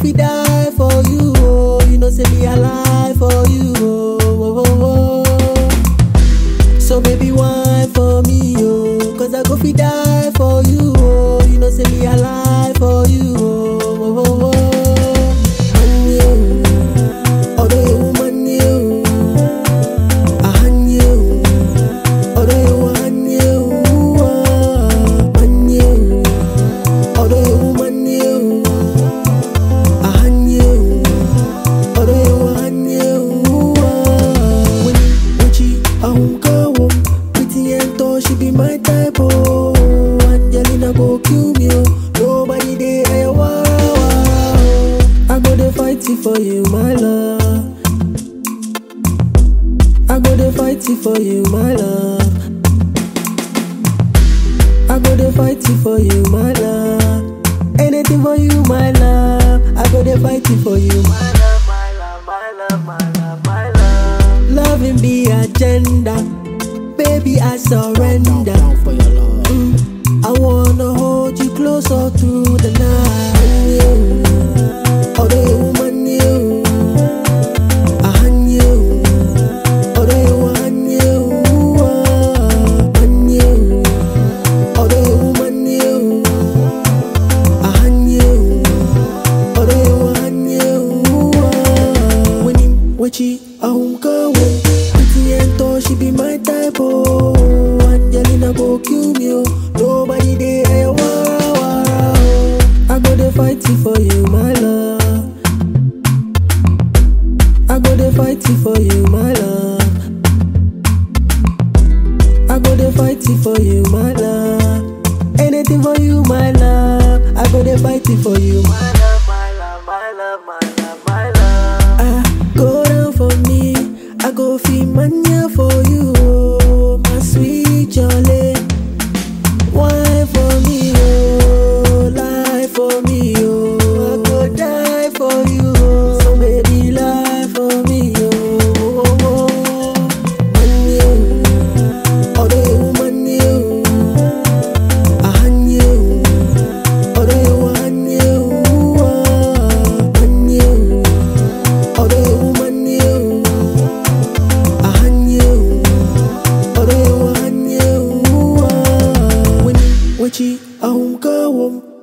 fi die for you, oh. You know, say me alive for you, oh. oh, oh, oh. So baby, wine for me, oh. Cause I go fi die for you, oh. You know, say me alive for you, oh. oh, oh, oh. And you, although you woman, you, I hand you, although you want you, ah, man you, although you woman, you, I hand you, although you want you, ah. When Uchi, I won't go home. Pretty and tall, she be my type, oh. Angelina go kill me, oh. Nobody there, wow, wow. I go to fight it for you, my love. I go to fight it for you, my love. I go to fight it for you, my love. Anything for you, my love. I go to fight it for you, my love, my love, my love, my love, my love. Loving be agenda, baby, I surrender. Down for your love. Mm, I wanna hold you close all through the night. You, although you woman, you, I hand you, although you want you, ah, man you, although you woman, you, I hand you, although you want you, ah. when him wachi, I won't go away. Pretty and tall, she be my type, oh. Angelina go kill me, oh. Nobody there, wow, wow, wow. I go to fight it for you, my love. I go to fight it for you, my love. I go to fight it for you, my love. Anything for you, my love. I go to fight it for you, my love, my love, my love, my love, my love. Ah, go down for me. I go feel mania for you, oh, my sweet jolly. Wine for me, oh, lie for me, oh. I go die for you, oh. So baby, lie for me, oh. oh, oh, oh. Man, you, although you woman, you, I hand you, although you want you, ah, man, you, although you woman, you, I hand you. Although you want you, ah. when wachi, I won't go home.